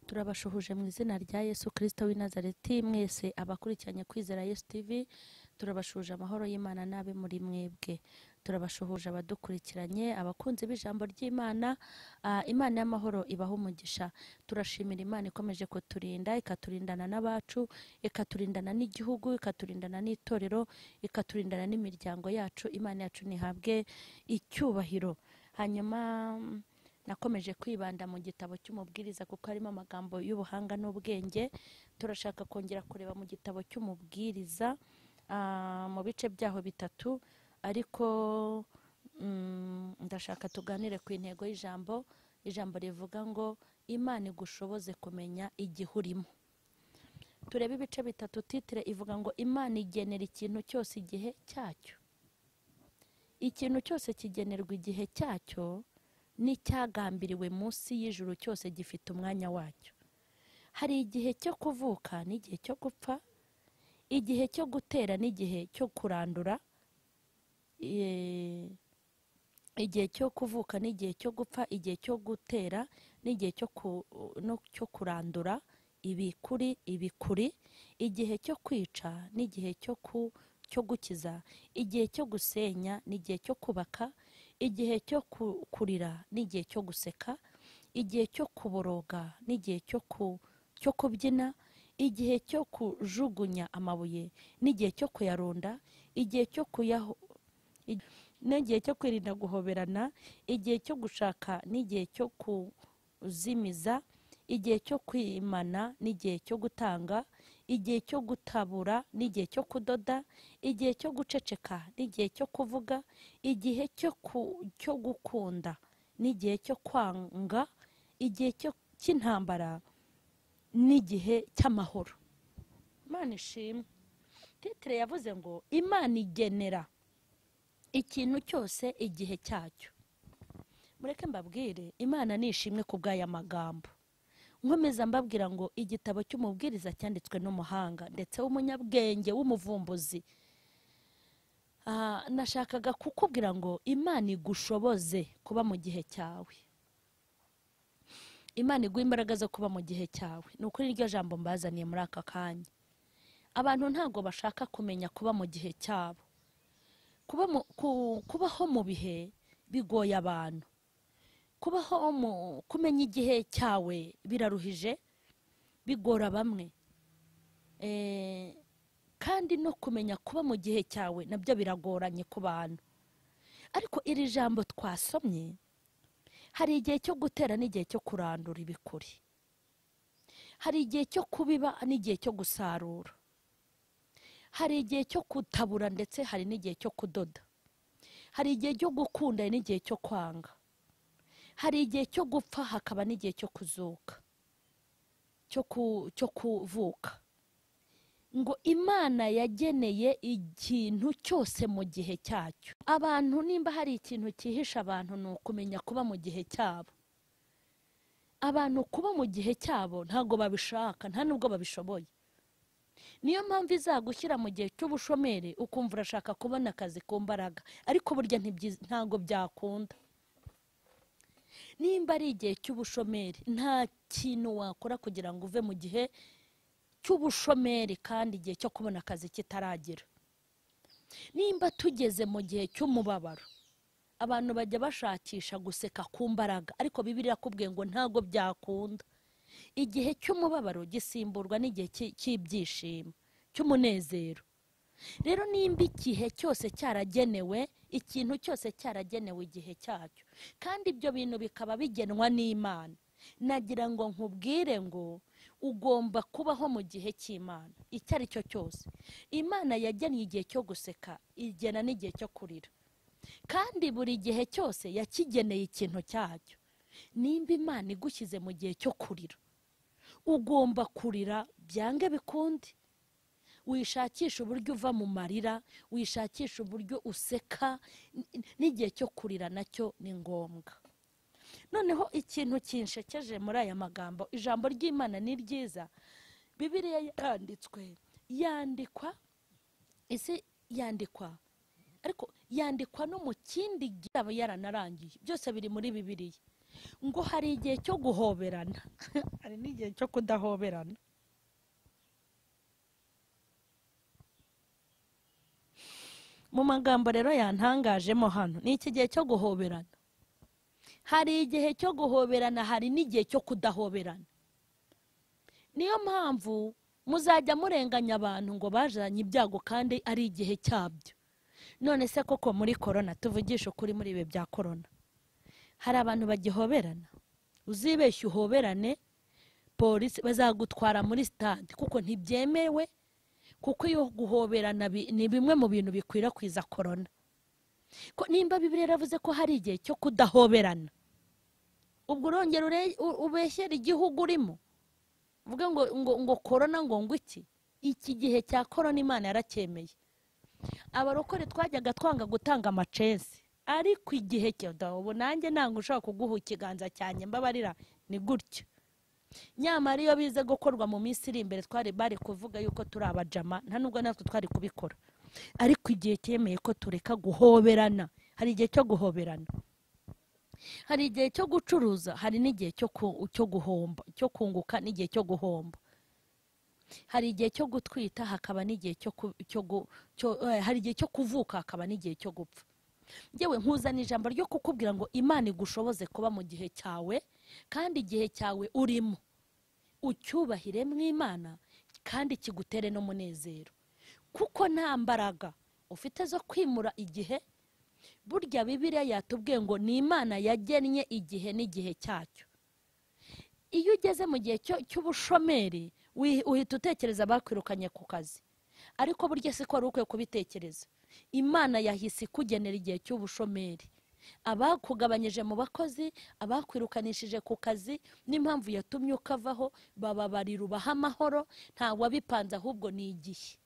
turabashuhuje mu izina rya yesu kirisito w'i nazareti mwese abakurikiranye kwizera yesu tv turabashuhuje amahoro y'imana n'abe muri mwebwe turabashuhuje abadukurikiranye abakunzi b'ijambo ry'imana Ah, imana y'amahoro ibaha umugisha turashimira imana ikomeje kuturinda ikaturindana n'abacu ikaturindana n'igihugu ikaturindana n'itorero ikaturindana n'imiryango yacu imana yacu ntihabwe icyubahiro hanyuma mm, nakomeje kwibanda mu gitabo cy'umubwiriza kuko harimo amagambo y'ubuhanga n'ubwenge turashaka kongera kureba mu gitabo cy'umubwiriza ah, mu bice byaho bitatu ariko mm, ndashaka tuganire ku intego y'ijambo ijambo rivuga ngo imana igushoboze kumenya igihe urimo turebe ibice bitatu titire ivuga ngo imana igenera ikintu cyose igihe cyacyo ikintu cyose kigenerwa igihe cyacyo n'icyagambiriwe munsi y'ijuru cyose gifite umwanya wacyo hari igihe cyo kuvuka n'igihe cyo gupfa igihe cyo gutera n'igihe cyo kurandura eh, igihe cyo kuvuka n'igihe cyo gupfa igihe cyo gutera n'igihe cyo ku- no- cyo kurandura ibikuri ibikuri igihe cyo kwica n'igihe cyo ku- cyo gukiza igihe cyo gusenya n'igihe cyo kubaka igihe cyo ku- kurira n'igihe cyo guseka igihe cyo kuboroga n'igihe cyo ku- cyo kubyina igihe cyo kujugunya amabuye n'igihe cyo kuyarunda igihe cyo kuyaho ig- n'igihe cyo kwirinda guhoberana igihe cyo gushaka n'igihe cyo kuzimiza igihe cyo kwimana n'igihe cyo gutanga igihe cyo gutabura n'igihe cyo kudoda igihe cyo guceceka n'igihe cyo kuvuga igihe cyo ku- cyo gukunda n'igihe cyo kwanga igihe cyo- cy'intambara n'igihe cy'amahoro imana ishimwe titire yavuze ngo imana igenera ikintu cyose igihe cyacyo mureke mbabwire imana ni ishimwe ku bw'aya magambo nkomeza mbabwira ngo igitabo cy'umubwiriza cyanditswe n'umuhanga ndetse w'umunyabwenge w'umuvumbuzi Ah, nashakaga kukubwira ngo imana igushoboze kuba mu gihe cyawe imana iguha imbaraga zo kuba mu gihe cyawe ni ukuri iryo jambo mbazaniye muri aka kanya abantu ntabwo bashaka kumenya kuba mu gihe cyabo kuba mu- ku- kubaho mu bihe bigoye abantu kubaho mu kumenya igihe cyawe biraruhije bigora bamwe Eh, kandi no kumenya kuba mu gihe cyawe nabyo biragoranye ku bantu ariko iri jambo twasomye hari igihe cyo gutera n'igihe cyo kurandura ibikuri hari igihe cyo kubiba n'igihe cyo gusarura hari igihe cyo kutabura ndetse hari n'igihe cyo kudoda hari igihe cyo gukunda n'igihe cyo kwanga hari igihe cyo gupfa hakaba n'igihe cyo kuzuka cyo ku- cyo kuvuka ngo imana yageneye ikintu cyose mu gihe cyacyo abantu nimba hari ikintu cyihisha abantu ni ukumenya kuba mu gihe cyabo abantu kuba mu gihe cyabo ntabwo babishaka nta nubwo babishoboye niyo mpamvu izagushyira mu gihe cy'ubushomeri ukumva urashaka kubona akazi ku mbaraga ariko burya ntibyiz- ntabwo byakunda nimba ari igihe cy'ubushomeri nta kintu wakora kugira ngo uve mu gihe cy'ubushomeri kandi igihe cyo kubona akazi kitaragera nimba tugeze mu gihe cy'umubabaro abantu bajya bashakisha guseka ku mbaraga ariko bibiri irakubwiye ngo ntabwo byakunda igihe cy'umubabaro gisimburwa n'igihe cy'i- cy'ibyishimo cy'umunezero rero nimba igihe cyose cyaragenewe ikintu cyose cyaragenewe igihe cyacyo kandi ibyo bintu bikaba bigenwa n'imana nagira ngo nkubwire ngo ugomba kubaho mu gihe cy'imana icyo ari cyo cyose imana yagennye igihe cyo guseka igena n'igihe cyo kurira kandi buri gihe cyose yakigeneye ikintu cyacyo nimba imana igushyize mu gihe cyo kurira ugomba kurira byange bikundi wishakisha uburyo uva mu marira wishakisha uburyo useka n- n- n'igihe cyo kurira nacyo ni ngombwa noneho ikintu kinshekeje muri aya magambo ijambo ry'imana ni ryiza bibiriya yanditswe yandikwa isi yandikwa ariko yandikwa no mu kindi gitabo yaranarangiye byose biri muri bibiliya ngo hari igihe cyo guhoberana hari n'igihe cyo kudahoberana mu magambo rero yantangajemo hano ni iki gihe cyo guhoberana hari igihe cyo guhoberana hari n'igihe cyo kudahoberana niyo mpamvu muzajya murenganya abantu ngo bajanye ibyago kandi ari igihe cyabyo none se koko muri korona tuvugisha ukuri muri ibi bya korona hari abantu bagihoberana uzibeshye uhoberane polisi bazagutwara muri sitade kuko ntibyemewe kuko iyo guhoberana bi- ni bimwe mu bintu bikwirakwiza korona ko nimba bibiri yaravuze ko hari igihe cyo kudahoberana ubwo urongera ure- u- ubeshyera igihugu urimo uvuge ngo ngo ngo korona ngo ngo iki iki gihe cya korona imana yaracyemeye abarokore twajyaga twanga gutanga amacesi ariko igihe cyoda ubu nanjye ntabwo ushobora kuguha ikiganza cyanjye mbabarira ni gutyo nyamara iyo bize gukorwa mu minsi iri imbere twari bari kuvuga yuko turi abajama nta nubwo natwe twari kubikora ariko igihe cyemeye ko tureka guhoberana hari igihe cyo guhoberana hari igihe cyo gucuruza hari n'igihe cyo ku- cyo guhomba cyo kunguka n'igihe cyo guhomba hari igihe cyo gutwita hakaba n'igihe cyo ku- cyo gu- cyo- eh, hari igihe cyo kuvuka hakaba n'igihe cyo gupfa yewe nkuzana ijambo ryo kukubwira ngo imana igushoboze kuba mu gihe cyawe kandi igihe cyawe urimo ucyubahire mw'imana kandi kigutere n'umunezero kuko nta mbaraga ufite zo kwimura igihe burya bibiriya yatubwiye ngo ni imana yagennye igihe n'igihe cyacyo iyo ugeze mu gihe cyo- cy'ubushomeri wi- uhita utekereza abakwirukanye ku kazi ariko burya si ko wari ukwiye kubitekereza imana yahise ikugenera igihe cy'ubushomeri abakugabanyije mu bakozi abakwirukanishije ku kazi n'impamvu yatumye ukavaho bababarira ubaha amahoro nta wabipanze ahubwo ni igihe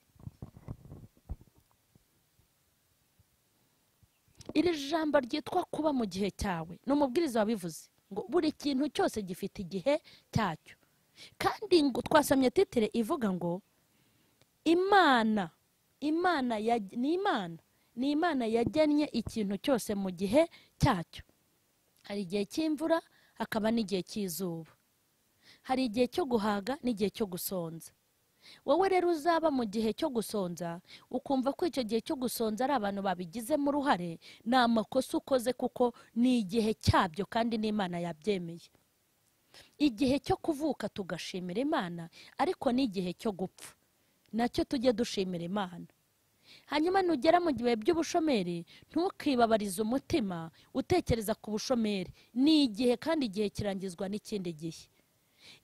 iri jambo ryitwa kuba mu gihe cyawe ni umubwiriza wabivuze ngo buri kintu cyose gifite igihe cyacyo kandi ngo twasomye titire ivuga ngo imana imana ya- ni imana ni imana yagennye ikintu cyose mu gihe cyacyo hari igihe cy'imvura hakaba n'igihe cy'izuba hari igihe cyo guhaga n'igihe cyo gusonza wowe rero uzaba mu gihe cyo gusonza ukumva ko icyo gihe cyo gusonza ari abantu babigizemo uruhare ni amakosa ukoze kuko ni igihe cyabyo kandi n'imana yabyemeye igihe cyo kuvuka tugashimira imana ariko n'igihe cyo gupfa nacyo tujye dushimira imana hanyuma nugera mu gihe by'ubushomeri ntukibabarize umutima utekereza ku bushomeri ni igihe kandi igihe kirangizwa n'ikindi gihe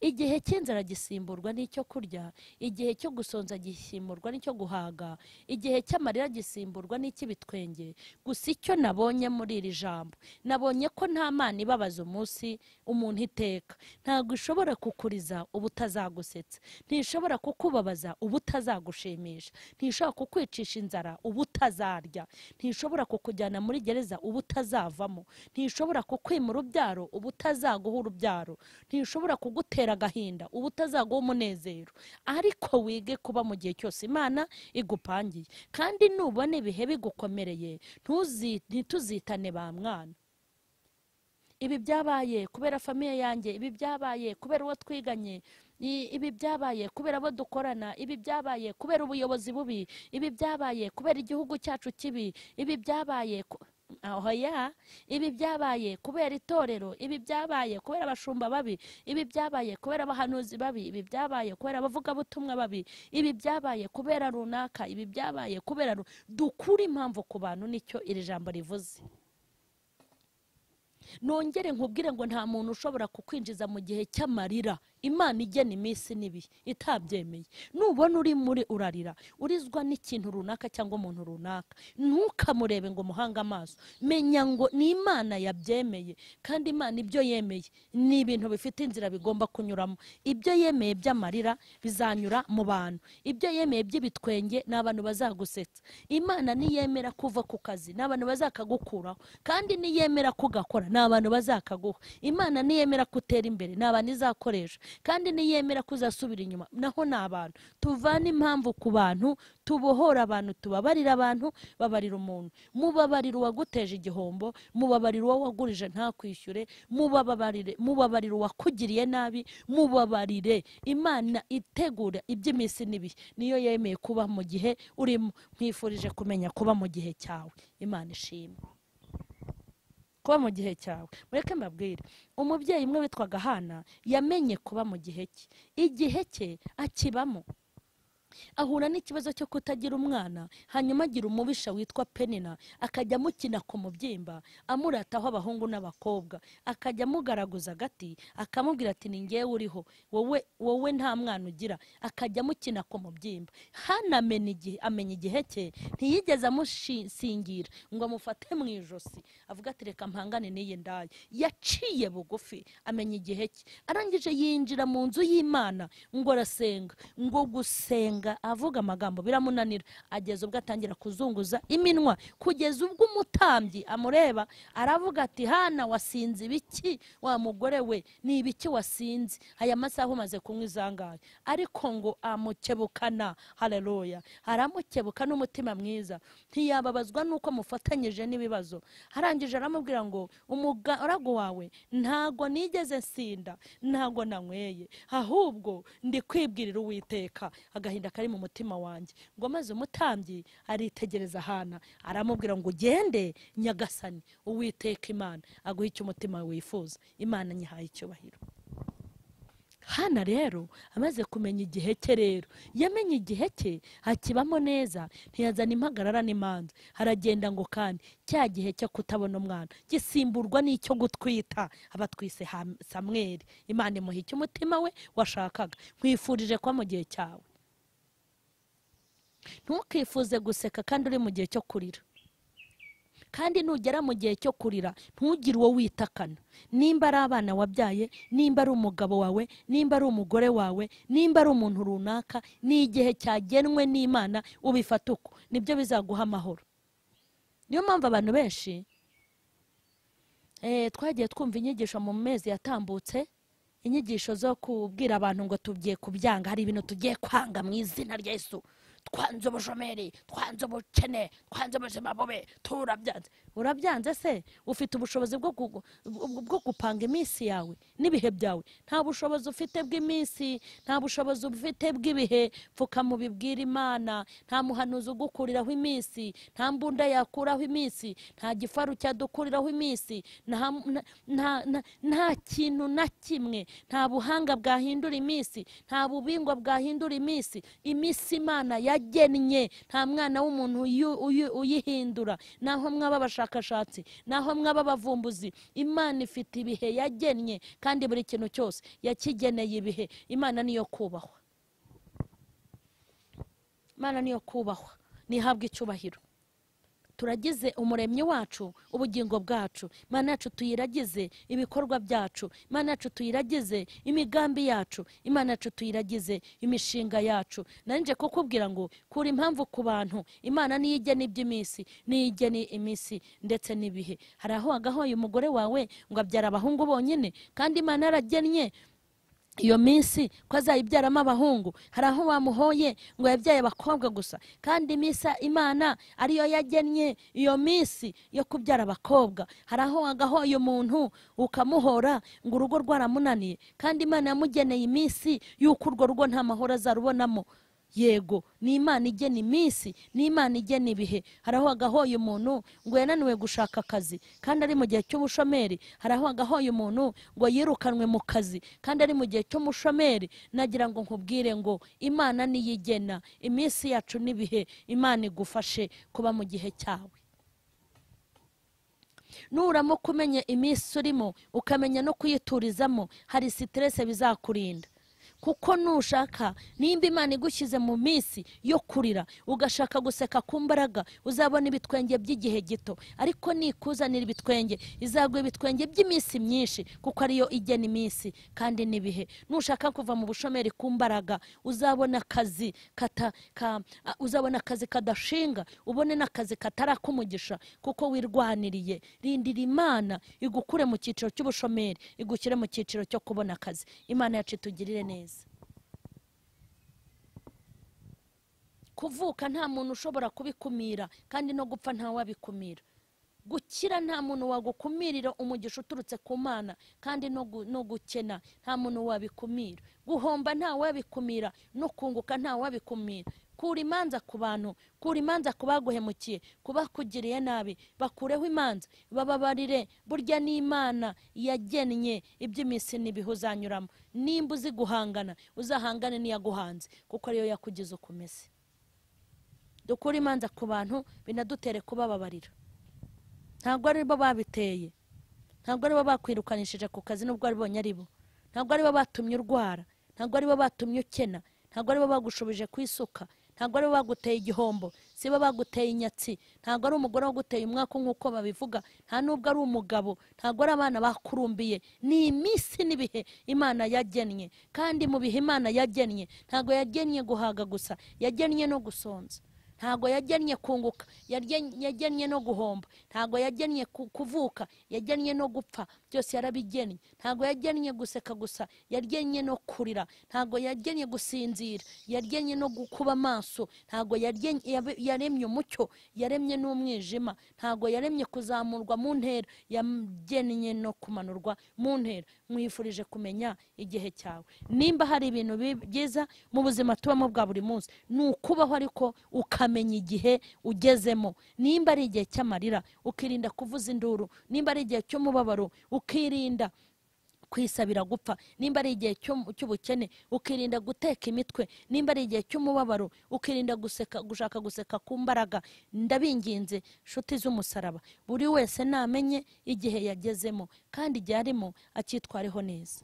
igihe cy'inzara gisimburwa n'icyo kurya igihe cyo gusonza gisimburwa n'icyo guhaga igihe cy'amarira gisimburwa n'icy'ibitwenge gusa icyo nabonye muri iri jambo nabonye ko nta mana ibabaza umunsi umuntu iteka ntabwo ishobora kukuriza ubutazagusetsa ntishobora kukubabaza ubutazagushimisha ntishobora kukwicisha inzara ubutazarya ntishobora kukujyana muri gereza ubutazavamo ntishobora kukwima urubyaro ubutazaguha urubyaro ntishobora kugutera agahinda ubutazaguha umunezero ariko wige kuba mu gihe cyose imana igupangiye kandi nubona ibihe bigukomereye ntuzi- ntituzitane ba mwana ibi byabaye kubera famiye yanjye ibi byabaye kubera uwo twiganye i- ibi byabaye kubera abo dukorana ibi byabaye kubera ubuyobozi bubi ibi byabaye kubera igihugu cyacu kibi ibi byabaye ku- aho ya ibi byabaye kubera itorero ibi byabaye kubera abashumba babi ibi byabaye kubera abahanuzi babi ibi byabaye kubera abavugabutumwa babi ibi byabaye kubera runaka ibi byabaye kubera ru- dukure impamvu ku bantu nicyo iri jambo rivuze nongere nkubwire ngo nta muntu ushobora kukwinjiza mu gihe cy'amarira imana igena iminsi n'ibihe itabyemeye nubona uri muri urarira urizwa n'ikintu runaka cyangwa umuntu runaka ntukamurebe ngo umuhange amaso menya ngo ni imana yabyemeye kandi imana ibyo yemeye ni ibintu bifite inzira bigomba kunyuramo ibyo yemeye by'amarira bizanyura mu bantu ibyo yemeye by'ibitwenge ni abantu bazagusetsa imana niyemera kuva ku kazi ni abantu bazakagukuraho kandi niyemera kugakora ni abantu bazakaguha imana niyemera ko utera imbere ni abantu izakoresha kandi niyemera ko uzasubira inyuma naho ni abantu tuvane impamvu ku bantu tubohora abantu tubabarira abantu babarira umuntu mubabarira uwaguteje igihombo mubabarira uwo wagurije ntakwishyure mubabarire mubabarire uwakugiriye nabi mubabarire imana itegura iby'iminsi n'ibihe niyo yemeye kuba mu gihe urimo nkwifurije kumenya kuba mu gihe cyawe imana ishimwe kuba mu gihe cyawe mureke mbabwire umubyeyi umwe witwaga hana yamenye kuba mu gihe cye igihe cye akibamo ahura n'ikibazo cyo kutagira umwana hanyuma agira umubisha witwa penina akajya amukina ku mubyimba amurataho abahungu n'abakobwa akajya amugaraguza agati akamubwira ati ni ngewe uriho wowe wowe nta mwana ugira akajya amukina ku mubyimba hano amena igihe amenya igihe cye ntiyigeze amusingira ngo amufate mu ijosi avuga ati reka mpangane n'iyi ndayi yaciye bugufi amenya igihe cye arangije yinjira mu nzu y'imana ngo arasenga ngo gusenga avuga amagambo biramunanira ageza ubwo atangira kuzunguza iminwa kugeza ubwo umutambyi amureba aravuga ati hana wasinze ibiki wa mugore we ni ibiki wasinze aya masaha umaze kunywa izangaye ariko ngo amukebukana hareruya aramukebuka n'umutima mwiza ntiyababazwa n'uko mufatanyije n'ibibazo arangije aramubwira ngo umugaragu wawe ntago nigeze nsinda ntago nanyweye ahubwo ndi kwibwirira uwiteka agahinda kari mu mutima wanjye ngo maze umutambyi aritegereza hana aramubwira ngo ugende nyagasani uwiteka imana aguhe icyo umutima wifuza imana nyihaye icyubahiro hana rero amaze kumenya igihe cye rero yamenye igihe cye hakibamo neza ntiyazana impagarara n'imanza haragenda ngo kandi cya gihe cyo kutabona umwana gisimburwa n'icyo gutwita abatwise ha- samweri imana imuhike umutima we washakaga nkwifurije kuba mu gihe cyawe ntukifuze guseka kandi uri mu gihe cyo kurira kandi nugera mu gihe cyo kurira ntugire uwo witakana nimba ari abana wabyaye nimba ari umugabo wawe nimba ari umugore wawe nimba ari umuntu runaka ni igihe cyagenwe n'imana ubifata uko nibyo bizaguha amahoro niyo mpamvu abantu benshi eh, twagiye twumva inyigisho mu mezi yatambutse inyigisho zo kubwira abantu ngo tugiye kubyanga hari ibintu tugiye kwanga mu izina rya yesu twanze ubushomeri twanze ubukene twanze ubuzima bubi turabyanze urabyanze se ufite ubushobozi bwo gu- bwo- bwo gupanga iminsi yawe n'ibihe byawe nta bushobozi ufite bw'iminsi nta bushobozi ufite bw'ibihe pfuka mu bibwira imana nta muhanuzi ugukuriraho iminsi nta mbunda yakuraho iminsi nta gifaru cyadukuriraho iminsi nta nta- nta- nta- nta kintu na kimwe nta buhanga bwahindura iminsi nta bubingwa bwahindura iminsi iminsi imana yagennye nta mwana w'umuntu uyu- uyu- uyihindura naho mwaba abashakashatsi naho mwaba abavumbuzi imana ifite ibihe yagennye kandi buri kintu cyose yakigeneye ibihe imana niyo kubahwa imana niyo kubahwa ntihabwe icyubahiro turagize umuremyi wacu ubugingo bwacu imana yacu tuyiragize ibikorwa byacu imana yacu tuyiragize imigambi yacu imana yacu tuyiragize imishinga yacu nanjye kukubwira ngo kura impamvu ku bantu imana niyo igena iby'iminsi niyo igena iminsi ndetse n'ibihe hari aho wagahoye umugore wawe ngo abyara abahungu bonyine kandi imana yaragennye iyo minsi ko azayibyaramo abahungu hari aho wamuhoye ngo yabyaye abakobwa gusa kandi iminsi imana ariyo yagennye iyo minsi yo kubyara abakobwa hari aho wagahoye umuntu ukamuhora ngo urugo rwaramunaniye kandi imana yamugeneye iminsi y'uko urwo rugo nta mahoro azarubonamo yego ni imana igena iminsi ni imana igena ibihe hari aho agahoye umuntu ngo yananiwe gushaka akazi kandi ari mu gihe cy'ubushomeri hari aho agahoye umuntu ngo yirukanwe mu kazi kandi ari mu gihe cy'umushomeri nagira ngo nkubwire ngo imana niyo igena iminsi yacu n'ibihe imana igufashe kuba mu gihe cyawe nuramuka umenya iminsi urimo ukamenya no kuyiturizamo hari siterese bizakurinda kuko nushaka nimba imana igushyize mu minsi yo kurira ugashaka guseka ku mbaraga uzabona ibitwenge by'igihe gito ariko nikuzanira ibitwenge izaguha ibitwenge by'iminsi myinshi kuko ariyo igena iminsi kandi n'ibihe nushaka kuva mu bushomeri ku mbaraga uzabona akazi kata ka- a- uzabona akazi kadashinga ubone n'akazi katari ak'umugisha kuko wirwaniriye rindira imana igukure mu cyiciro cy'ubushomeri igushyire mu cyiciro cyo kubona akazi imana yacu itugirire neza kuvuka nta muntu ushobora kubikumira kandi no gupfa ntawabikumira gukira nta muntu wagukumirira umugisha uturutse ku mana kandi no gu- no gukena nta muntu wabikumira guhomba nta wabikumira no kunguka nta wabikumira kura imanza ku bantu kura imanza ku baguhemukiye ku bakugiriye nabi bakureho imanza bababarire burya ni imana yagennye iby'iminsi n'ibihe uzanyuramo nimba uzi guhangana uzahangane n'iyaguhanze kuko ariyo yakugize uko umeze dukure imanza ku bantu binadutere kubababarira ntabwo ari bo babiteye ntabwo ari bo bakwirukanishije ku kazi nubwo aribonye ari bo ntabwo ari bo batumye urwara ntabwo ari bo batumye ukena ntabwo ari bo bagushubije ku isuka ntabwo ari bo baguteye igihombo si bo baguteye inyatsi ntabwo ari umugore waguteye umwaku nk'uko babivuga nta n'ubwo ari umugabo ntabwo ari abana bakurumbiye ni iminsi n'ibihe imana yagennye kandi mu bihe imana yagennye ntabwo yagennye guhaga gusa yagennye no gusonza ntabwo yagennye kunguka yarye- yagennye no guhomba ntabwo yagennye ku- kuvuka yagennye no gupfa byose yarabigennye ntabwo yagennye guseka gusa yagennye no kurira ntabwo yagennye gusinzira yagennye no gu- kuba maso ntabwo yagennye- yabe- yaremye umucyo yaremye n'umwijima ntabwo yaremye kuzamurwa mu ntera yagennye no kumanurwa mu ntera mwifurije kumenya igihe cyawe nimba hari ibintu bi- byiza mu buzima tubamo bwa buri munsi ni ukubaho ariko ukamenya igihe ugezemo nimba ari igihe cy'amarira ukirinda kuvuza induru nimba ari igihe cy'umubabaro ukirinda kwisabira gupfa nimba ari igihe cyo- cy'ubukene ukirinda guteka imitwe nimba ari igihe cy'umubabaro ukirinda guseka gushaka guseka ku mbaraga ndabinginze nshuti z'umusaraba buri wese namenye igihe yagezemo kandi igihe arimo akitwareho neza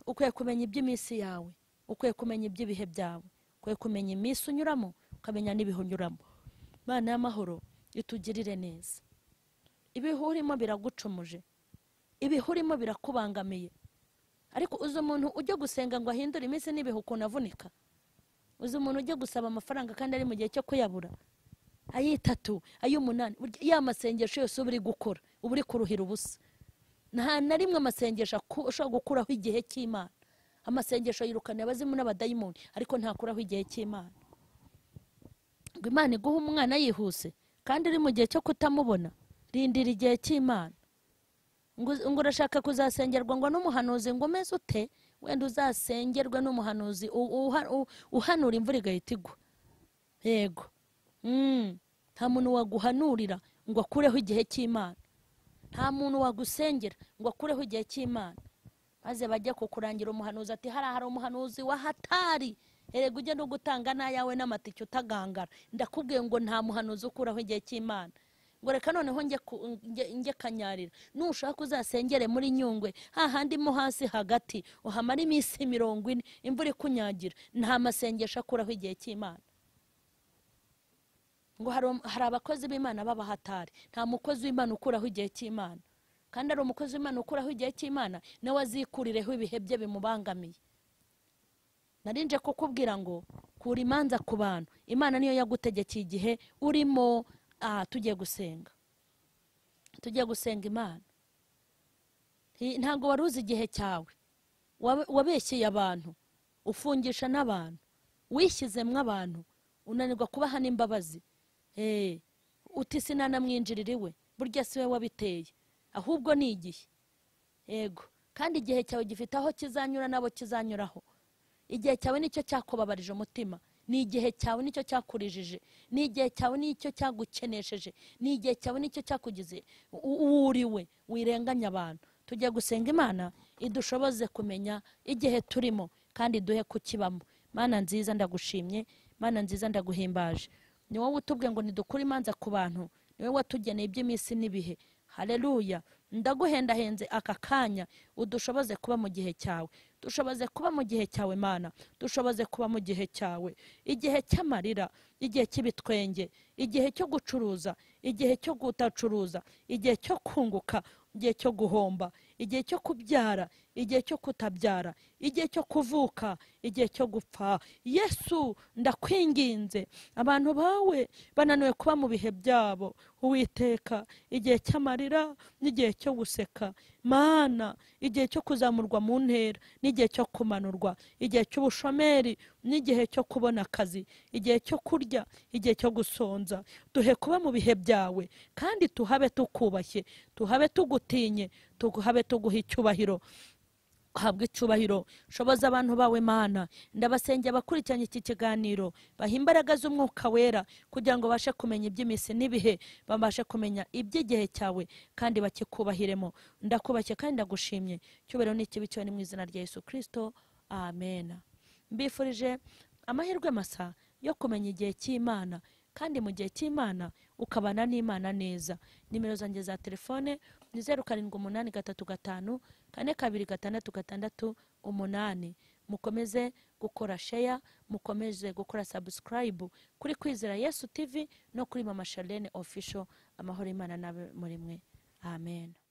ukwiye kumenya iby'iminsi yawe ukwiye kumenya iby'ibihe byawe ukwiye kumenya iminsi unyuramo ukamenya n'ibihe unyuramo imana y'amahoro itugirire neza ibihe urimo biragucumuje ibihe urimo birakubangamiye ariko uzi umuntu ujya gusenga ngo ahindure iminsi n'ibihe ukuntu avunika uzi umuntu ujya gusaba amafaranga kandi ari mu gihe cyo kuyabura ayitatu ay'umunani burya ya masengesho yose uba uri gukora uba uri kuruhira ubusa nta na rimwe amasengesho aku- ashobora gukuraho igihe cy'imana amasengesho yirukana abazimu n'abadayimoni ariko ntakuraho igihe cy'imana ngo imana iguhe umwana yihuse kandi uri mu gihe cyo kutamubona rindira igihe cy'imana ngo uz- ngo urashaka kuzasengerwa ngo n'umuhanuzi ngo umeze ute wenda uzasengerwe n'umuhanuzi u- uha- u- uhanura imvura igahita igwa yego Mm. nta muntu waguhanurira ngo akureho igihe cy'imana nta muntu wagusengera ngo akureho igihe cy'imana maze bajye kukurangira umuhanuzi ati hariya hari umuhanuzi wahatari erega ujye no gutanga n'ayawe n'amatike utagangara ndakubwiye ngo nta muhanuzi ukuraho igihe cy'imana ngo reka noneho njye ku- njye- njye kanyarira nushaka uzasengere muri nyungwe hahandi mo hasi hagati uhamara iminsi mirongo ine imvura ikunyagira nta masengesho akuraho igihe cy'imana ngo hari um- hari abakozi b'imana b'abahatari nta mukozi w'imana ukuraho igihe cy'imana kandi ari umukozi w'imana ukuraho igihe cy'imana nawe azikurireho ibihe bye bimubangamiye narinje kukubwira ngo kura imanza ku bantu imana niyo yagutegekeye igihe urimo ah, tugiye gusenga tugiye gusenga imana Hi- ntabwo wari uzi igihe cyawe Wabe- wabeshyeye abantu ufungisha n'abantu wishyizemo abantu unanirwa kubaha n'imbabazi Eh, uti sinanamwinjirira iwe burya si we wabiteye ahubwo ni igihe yego kandi igihe cyawe gifite aho kizanyura n'abo kizanyuraho igihe cyawe nicyo cyakubabarije umutima ni igihe cyawe nicyo cyakurijije ni igihe cyawe nicyo cyagukenesheje ni igihe cyawe nicyo cyakugize u- uwuriwe wirenganya abantu tujya gusenga imana idushoboze kumenya igihe turimo kandi duhe kukibamo mana nziza ndagushimye mana nziza ndaguhimbaje ni wowe utubwiye ngo ntidukure imanza ku bantu ni wowe watugeneye iby'iminsi n'ibihe hareruya ndaguhendahenze aka kanya udushoboze kuba mu gihe cyawe dushoboze kuba mu gihe cyawe mana dushoboze kuba mu gihe cyawe igihe cy'amarira igihe cy'ibitwenge igihe cyo gucuruza igihe cyo kutacuruza igihe cyo kunguka igihe cyo guhomba igihe cyo kubyara igihe cyo kutabyara igihe cyo kuvuka igihe cyo gupfa yesu ndakwinginze abantu bawe bananiwe kuba mu bihe byabo uwiteka igihe cy'amarira n'igihe cyo guseka mana igihe cyo kuzamurwa mu ntera n'igihe cyo kumanurwa igihe cy'ubushomeri n'igihe cyo kubona akazi igihe cyo kurya igihe cyo gusonza duhe kuba mu bihe byawe kandi tuhabe tukubashye tuhabe tugutinye tuhabe tuguha icyubahiro habwa icyubahiro shoboza abantu bawe mana ndabasengera abakurikiranye iki kiganiro baha imbaraga z'umwuka wera kugira ngo babashe kumenya iby'iminsi n'ibihe babashe kumenya iby'igihe cyawe kandi bakikubahiremo ndakubashye kandi ndagushimye icyubahiro ni ikibi cyawe ni mu izina rya yesu kirisito amen mbifurije amahirwe masa yo kumenya igihe cy'imana kandi mu gihe cy'imana ukabana n'imana neza nimero zanjye za telefone ni zeru karindwi umunani gatatu gatanu kane kabiri gatandatu gatandatu umunani mukomeze gukora sheya mukomeze gukora sabusikarayibu kuri kwizera yesu tivi no kuri mama sharlene ofisho amahoro y'imana n'abe muri mwe amen